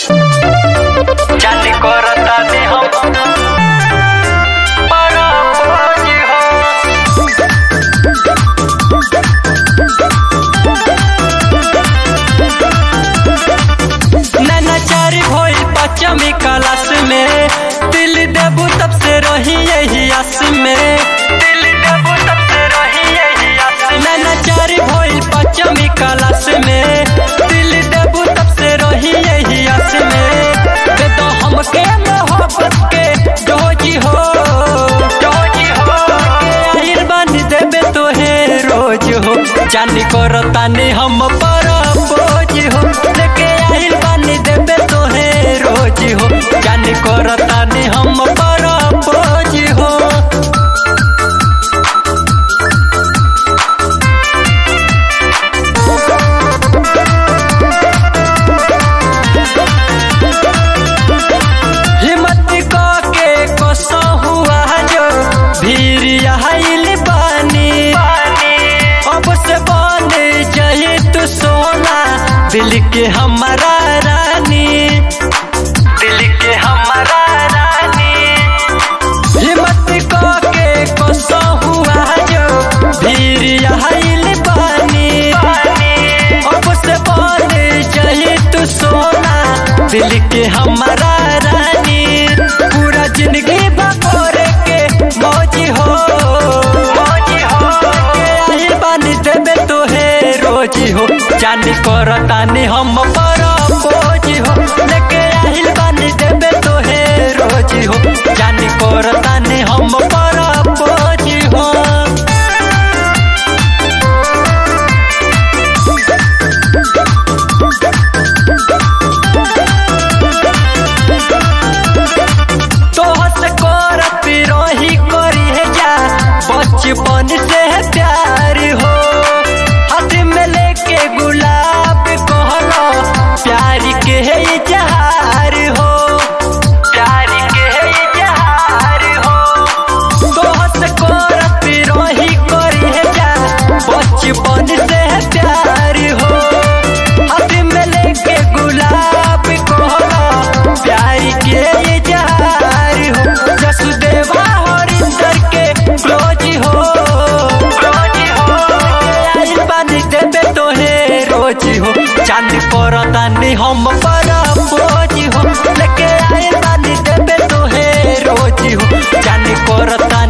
चांदी करता दे हम बड़ा बोझ हो नैनाचारी भइल पचमी क्लास में दिल देबू तब से रही यही आस में दिल देबू तब से रही यही आस में नैनाचारी भइल पचमी क्लास में दिल देबू तब से रही यही आस में दे दो हमके मोहब्बत के डोजी हो डोजी हो आइल बानी देबे तोहे रोज हो जानी करतानी हम पर बोझ हो लेके आइल बानी देबे तोहे रोज हो जानी करतानी हम पर बोझ हो हिम्मत के कोसा हुआ जो भीड़ आइल बानी अब से बन जाए तू सोना दिल के हमारा रानी दिल के हमारा रानी हिम्मत के कोसा हुआ जो भीड़ आइल बानी अब से बन जाए तू सोना दिल के हमारा रानी पूरा जिंदगी बकोरे के मौजी हो मौजी हो आइल बानी देबे तोहे रोजी हो जानी करतानी हम पर बोझी हो लेके आइल बानी देबे तोहे रोजी हो जानी करतानी हम पर बोझी हो तोहर से करत रही करी है जा बचपन से है प्यार हो हाथ में लेके गुलाब कहलो प्यार के है इजहार हो प्यार के है इजहार हो तोहर से करत रही करी है जा बचपन से है प्यार हो हाथ में लेके गुलाब कहलो प्यार के इजहार हो जसुदेवा हरिंदर के क्लोज हो क्लोज हो आइल बानी देबे तोहे रोज हो चांद करतानी हम पर बोझ हो लेके आइल बानी देबे तोहे रोज हो चांद करतानी